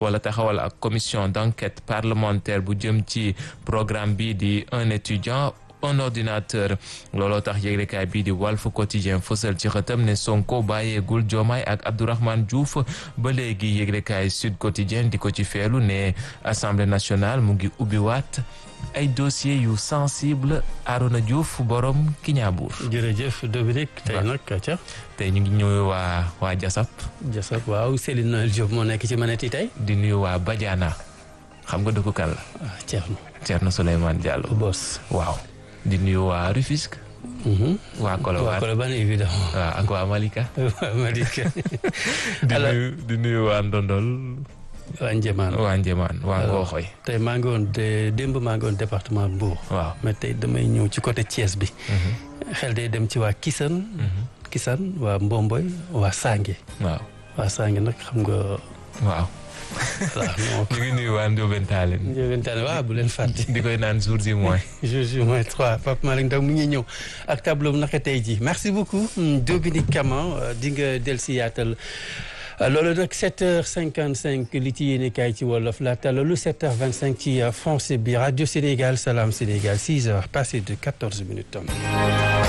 wala taxawal ak commission d'enquête parlementaire bu jëm ci programme bi di un étudiant un ordinateur looloo tax yëglekaay bii di Walf Quotidien fësal ci xëtam ne Sonko bàyyeegul Diomaye ak Abdourahmane Diouf ba léegi yëglekaay Sud Quotidien di ko ci feelu ne Assemblée nationale mu ngi ubbiwaat ay dossiers yu sensible Arona Diouf borom Kiñaabuur. jërëjëf Dominique tey nag ca tey ñu ngi ñëw waa waa Jasab. Jasab waaw Céline Noël Diop moo nekk ci manette yi tey. di nuyu waa Badiana xam nga dëkku kan la. ah Thierno. Thierno Souleymane Diallo. Boss waaw. di nuyu waa Rufisque. waa Colobane waa Colobane évidemment. waaw ak waa Malika. waa Malika. di nuyu di nuyu waa Ndondol. waa Njéemaan waa Njéemaan waa Ngooxoy. tey maa ngi woon de démb maa ngi woon département Mbour. waaw mais tey damay ñëw ci côté Thiès bi. xel day dem ci waa Kisan. Kisan waa Mbomboy waa Sange. waaw waa Sange nag xam nga. waaw. waaw ñu ngi nuyu waa Ndiobène Tallinn. Ndiobène Tallinn waaw bu leen fàtte. di koy naan jour ji moins. jour ji moins trois Pape Malick Ndaw mu ngi ñëw ak tableau naka tey ji merci beaucoup Dominique Kama di nga dellusi yaatal loolu nag 7h55 li ci yéene kaay ci wolof laata loolu 7h25 ci français bi Radio Sénégal Salam Sénégal 6h passé de 14 minutes.